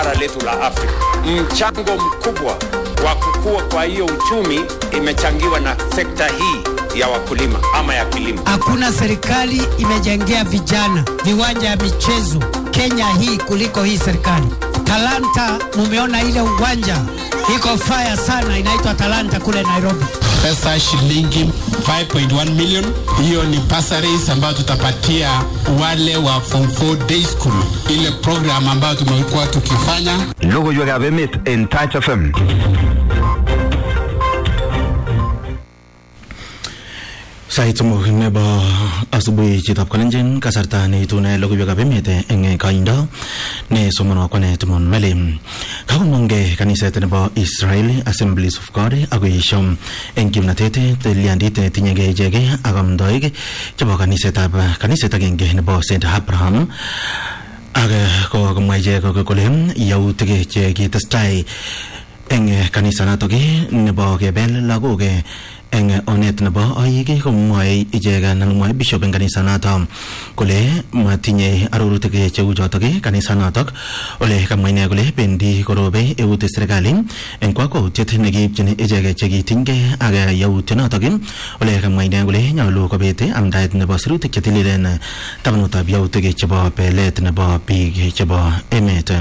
bara letu la Afrika. Mchango mkubwa wa kukua kwa hiyo uchumi imechangiwa na sekta hii ya wakulima ama ya kilimo. Hakuna serikali imejengea vijana viwanja ya michezo Kenya hii kuliko hii serikali. Talanta, mumeona ile uwanja iko faya sana, inaitwa Talanta kule Nairobi. Pesa shilingi 5.1 million, hiyo ni bursaries ambayo tutapatia wale wa form 4 day school, ile program ambayo tumekuwa tukifanya. Logoiwekab emet en Touch FM. Sait somok nebo asubuhi chitab kalenjin kasarta neitune logoiwekab emet eng kaindo ne somonwo kwane Timon Meli. Kakomongke kaniset nebo Israel Assemblies of God akoesho eng kimnatet tilyandit netinyegei ichegei ak amdoik chebo kanisetab kaniset agenge nebo St Abraham ak kokomwa ichek kole yautik che kitestai eng kanisanatok nebo kebel lagok eng onet nebo oik komwoe ichek anan mwoe bishop eng kanisanato kole matinye arorutik cheu chotok kanisanatok ole kamwa ine kole bendi korobe eut serikali eng kakwautiet nekiipchin ichek chekitinygei ak yautionotok ole kamwa ine kole nyolu kobet amdaet nebo sirutik chetililen tabanutab yautik chebo belet nebo biik chebo emet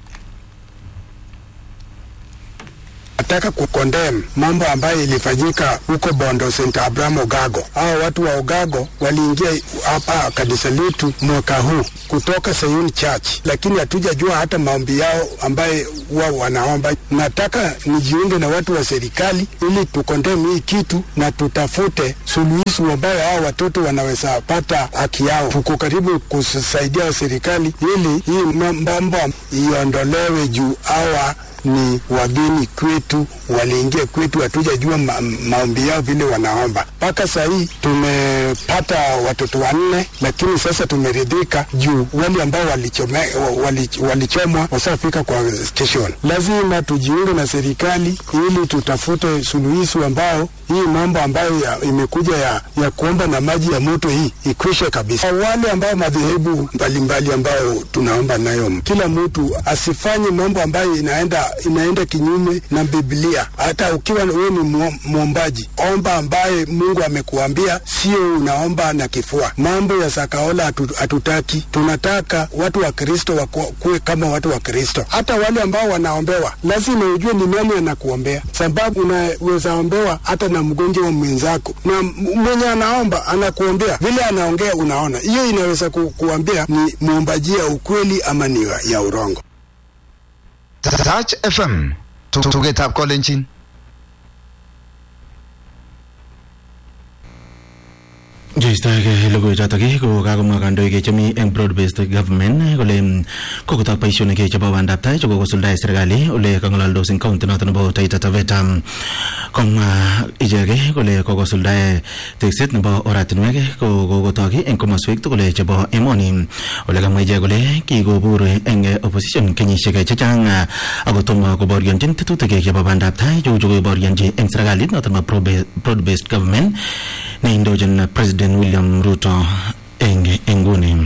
nataka kukondem mambo ambayo ilifanyika huko Bondo St. Abraham Ogago. Hao watu wa Ogago waliingia hapa kanisa letu mwaka huu kutoka Sayuni Church, lakini hatujajua hata maombi yao ambaye wao wanaomba. Nataka nijiunge na watu wa serikali ili tukondem hii kitu na tutafute suluhisho ambayo hao watoto wanaweza pata haki yao. Tuko karibu kusaidia serikali ili hii mambo iondolewe juu hawa ni wageni kwetu, waliingia kwetu, hatujajua ma maombi yao vile wanaomba. Mpaka saa hii tumepata watoto wanne, lakini sasa tumeridhika juu wale ambao walichomwa wali, walichomwa wasafika kwa station. Lazima tujiunge na serikali ili tutafute suluhisho ambao hii mambo ambayo ya, imekuja ya, ya kuomba na maji ya moto hii ikwishe kabisa. Wale ambao madhehebu mbalimbali ambao tunaomba nayo, kila mtu asifanye mambo ambayo inaenda inaenda kinyume na Biblia. Hata ukiwa wewe ni mwombaji, omba ambaye Mungu amekuambia, sio unaomba na kifua. Mambo ya sakaola hatutaki, atu, tunataka watu wa Kristo wakuwe kama watu wa Kristo. Hata wale ambao wanaombewa, lazima ujue ni nani anakuombea, sababu unaweza ombewa hata na mgonjwa wa mwenzako, na mwenye anaomba anakuombea vile anaongea, unaona hiyo inaweza ku, kuambia ni muombajia ukweli ama ni ya urongo. Touch FM tugetab kolenjin Joistoege logoichotok ko kakomwa kandoik chemi eng broad based government kole kokotok boisionik chebo bandab tai chekokosuldae serikali ole kang'alaldos eng county noto nebo Taita Taveta komwa icheke kole kokosuldae tekset nebo oratinwek kokotok eng komoswek tugul chebo emoni ole kamwa ichek kole kikobur eng opposition kenyisiek chechang akotomo koborionjin tetutik chebo bandab tai cheu chekoborionji eng serikalit noto nebo broad based government neindochin president William Ruto eng inguni.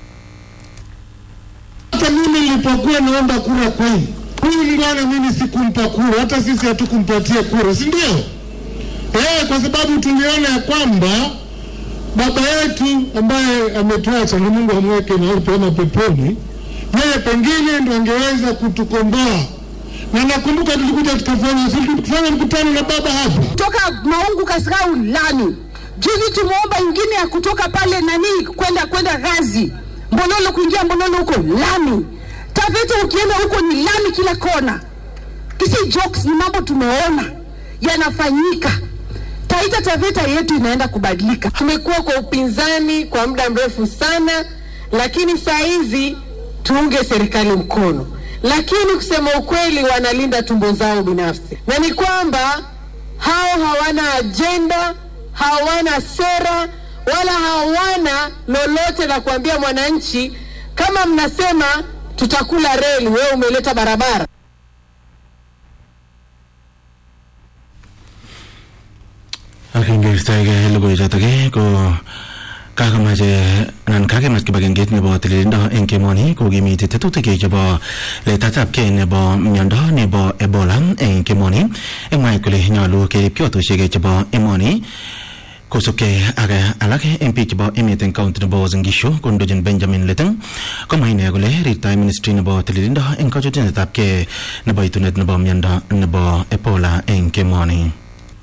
Hata mimi nilipokuwa naomba kura kwenu, huyu bwana mimi sikumpa kura, hata sisi hatukumpatia kura, si ndio? Eh, kwa sababu tuliona ya kwamba baba yetu ambaye ametuacha, ni Mungu amweke mahali pema peponi, yeye pengine ndo angeweza kutukomboa na nakumbuka tulikuja tukafanya tukafanya mkutano na baba hapa toka Maungu Kasarau lami juzi tumeomba ingine ya kutoka pale nani kwenda kwenda Gazi Mbololo kuingia Mbololo huko lami. Taveta ukienda huko ni lami kila kona. Kisi jokes, ni mambo tumeona yanafanyika. Taita Taveta yetu inaenda kubadilika. Tumekuwa kwa upinzani kwa muda mrefu sana, lakini saa hizi tuunge serikali mkono, lakini kusema ukweli, wanalinda tumbo zao binafsi, na ni kwamba hao hawana ajenda hawana sera wala hawana lolote la kuambia mwananchi. Kama mnasema tutakula reli, wewe umeleta barabara. Akingertaige logoichotok ko kakamache anan kakemach kibagengeit nebo tililindo eng kemoni kokimiti tetutik chebo letaetabkei nebo miondo nebo ebola eng kemoni eng mwaet kole nyolu kerib kiotoshek chebo emoni kosubkei ak alak eng biik chebo emet eng county nebo Uasin Gishu kondochin Benjamin Leteng komwa ine kole rirtoi ministry nebo tililindo eng kachutunetabkei nebo itunet nebo miondo nebo ebola eng kemoni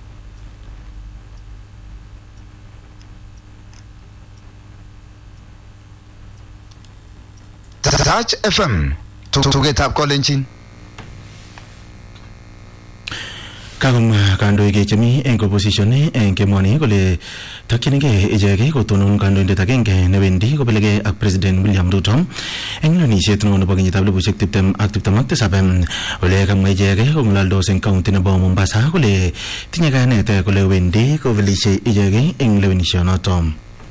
Touch FM tugetab kolenjin kakomwa kandoik chemi eng opposition eng kemoni kole takchinigei ichek kotonon kandoindet agenge newendi kobelegei ak president William Ruto eng lewenisiet neo nebo kenyitab elibushek tiptem ak tiptem ak tisab ole kamwa ichek kong'alaldos eng kaunti nebo Mombasa kole tinye kayanet kole wendi kobelishe ichek eng lewenisionoto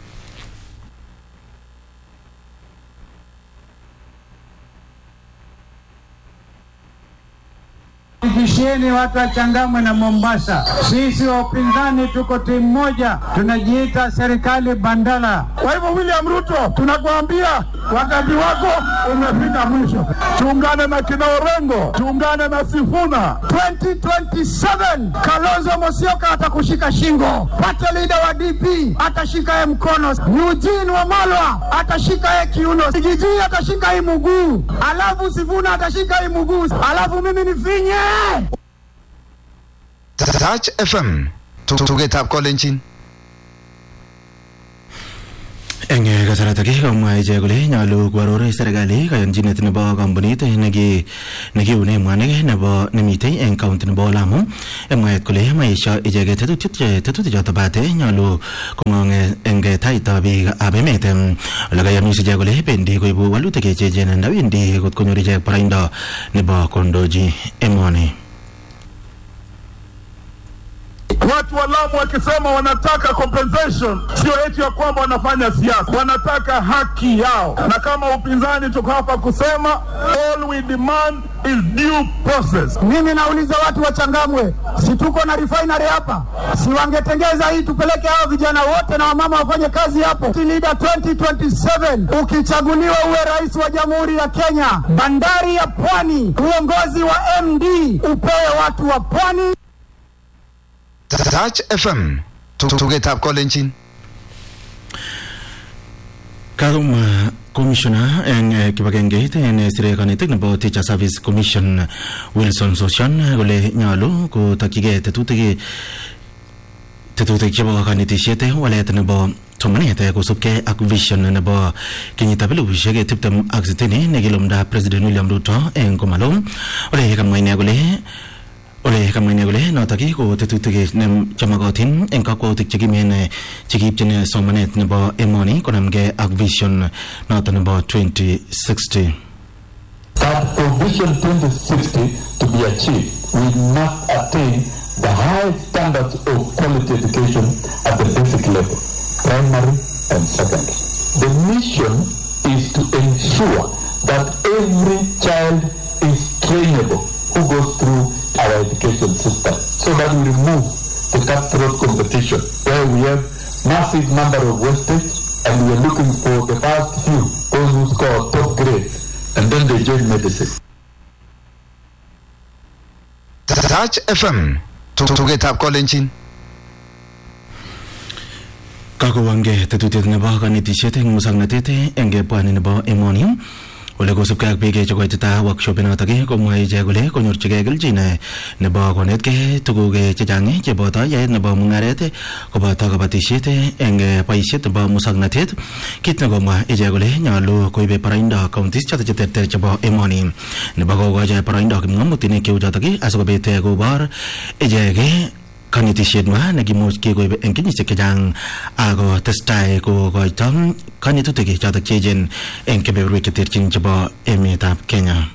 Hakikisheni watu wa Changamwe na Mombasa, sisi wa upinzani tuko timu moja, tunajiita serikali bandala. Kwa hivyo William Ruto, tunakuambia wakati wako umefika mwisho. Tuungane na kina Orengo, tuungane na Sifuna. 2027 Kalonzo Musyoka atakushika shingo, pata leader wa DP atashika ye mkono, Eugene Wamalwa atashika ye kiuno, Gigi atashika hii mguu, alafu Sifuna atashika hii mguu, alafu mimi nifinye Touch FM tugetab kolenjin eng kasarata ake komwa ichek kole nyolu koaror serikali kayonchinet nebo kampunit neki nekiune mwanik nebo nemitei eng kaunti nebo Lamu eng mwaet kole maesho icheket tetutiet tetutik choto bate nyolu kong'ong eng taitab biik ab emet ole kayamis ichek kole bendi koibu walutik cheechen ndawendi kot konyor ichek boroindo nebo kondochi emoni Watu wa Lamu wakisema wanataka compensation, sio eti ya kwamba wanafanya siasa, wanataka haki yao. Na kama upinzani tuko hapa kusema all we demand is due process. Mimi nauliza watu wa Changamwe, si tuko na refinery hapa? Si wangetengeza hii tupeleke hao vijana wote na wamama wafanye kazi hapo. Leader 2027 ukichaguliwa uwe rais wa Jamhuri ya Kenya, bandari ya Pwani, uongozi wa MD upewe watu wa Pwani. Touch FM tugetab kolenjin kakomwa komishona eng kibagengeit nesire kanetik nebo Teacher Service Commission Wilson Sossion kole nyolu kotokyigei tetutik tetutik chebo kanetisiet walet nebo somanet kosubkei ak vision nebo kenyitab elibushek tiptem ak sitini nekilumda President William Ruto eng komalo ole kamwa ine kole ole kamwa ine kole notok ko tetutik chemagatin eng kakwautik chekimen chekiipchin somanet nebo emoni konamgei ak vision notok nebo 2060 But for Vision 2060 to be achieved, we must attain the high standards of quality education at the basic level, primary and secondary. The mission is to ensure that every child is trainable who goes through our education system so that we remove the cutthroat competition where we have massive number of wastage and we are looking for the first few, those who score top grades, and then they join medicine. Touch FM tugetab kolenjin kakowangei tetutiet nebo kanetisiet eng musoknotet eng pwani nebo emoni ole kosubkei ak biik chekoitita workshop inotok komwae ichek kole konyorchigei kelchin nebo konetkei tuguk chechang cheboto yaet nebo mung'aret koboto kabatisiet eng boisiet nebo musoknotet kit nekomwa ichek kole nyolu koibe boroindo counties choto cheterter chebo emoni nebo kokochi boroindo kipng'omutik cheu chotok asikobit kobor ichek kanetisiet nywa nekimuch kekoib eng kenyisiek chechang ako testai kokoito kanetutik chotok cheechen eng kebeberwek cheterchin chebo emetab Kenya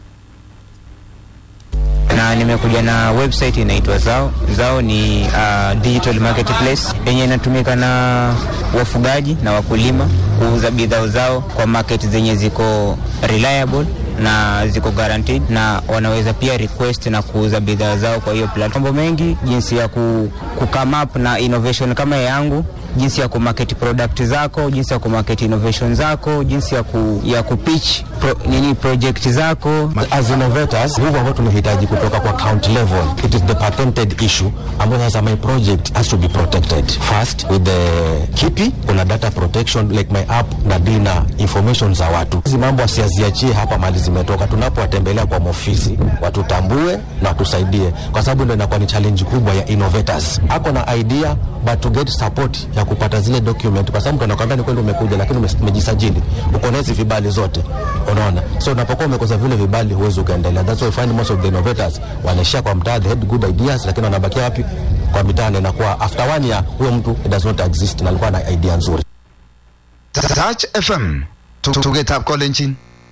na nimekuja na website inaitwa Zao. Zao ni uh, digital marketplace yenye inatumika na wafugaji na wakulima kuuza bidhaa zao kwa market zenye ziko reliable na ziko guaranteed na wanaweza pia request na kuuza bidhaa zao kwa hiyo platform. Mambo mengi jinsi ya ku, ku come up na innovation kama yangu jinsi ya kumarket product zako, jinsi ya kumarket innovation zako, jinsi ya, ku, ya kupitch pro, nini project zako. As innovators, nguvu ambayo tumehitaji kutoka kwa county level, it is the patented issue ambayo sasa my project has to be protected first with the KIPI, kuna data protection like my app na deal na information za watu. Hizi mambo asiaziachie hapa mali zimetoka, tunapowatembelea kwa maofisi watutambue na watusaidie, kwa sababu ndio inakuwa ni challenge kubwa ya innovators. Ako na idea but to get support ya kupata zile document, kwa sababu mtu anakwambia ni kweli umekuja, lakini ume- umejisajili, uko na hizi vibali zote, unaona. So unapokuwa umekosa vile vibali, huwezi ukaendelea. That's why you find most of the innovators wanaishia kwa mtaa, they had good ideas, lakini wanabakia wapi? Kwa mitaa, na inakuwa after one year huyo mtu it does not exist, na alikuwa na idea nzuri. Touch FM tugetab kolenjin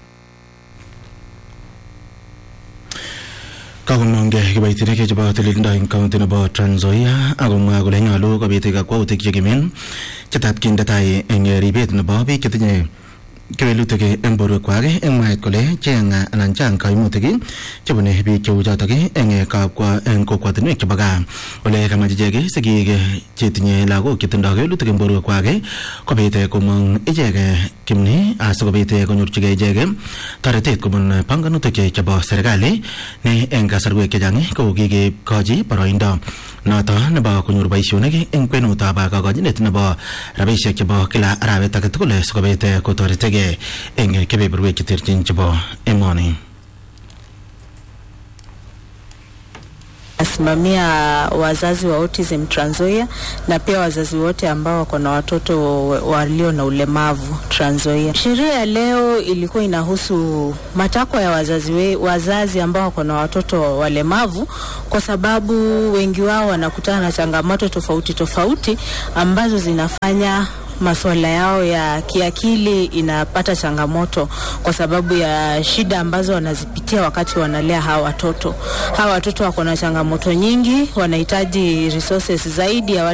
kakomongke kiboitinik chebo tililindo eng kaunti nebo Trans Nzoia akomwa kole nyolu kobit kakwautik chekimen chetat kinde tai eng ribet nebo biik chetinye kewelutik eng borwekwak eng mwaet kole cheng anan chang kaimutik chebune biik cheu chotok eng kapkwa eng kokwatinwek chebo gaa ole kamach ichek sigik chetinye lagok chetindoi kewelutik eng borwekwak kobit komong ichek kimni asikobit konyorchigei ichek toretet kobun panganutik chebo serikali ne eng kasarwek chechang ko kikekochi boroindo noto nebo konyor boisionik eng kwenutab kakochinet nebo rabisiek chebo kila arawet age tugul sikobit kotoretegei eng kebeberwek cheterchin chebo emoni nasimamia wazazi wa autism Trans Nzoia na pia wazazi wote ambao wako na watoto walio na ulemavu Trans Nzoia. Sheria ya leo ilikuwa inahusu matakwa ya wazazi, we, wazazi ambao wako na watoto walemavu, kwa sababu wengi wao wanakutana na changamoto tofauti tofauti ambazo zinafanya masuala yao ya kiakili inapata changamoto kwa sababu ya shida ambazo wanazipitia wakati wanalea hawa watoto. Hawa watoto wako na changamoto nyingi, wanahitaji resources zaidi ya wale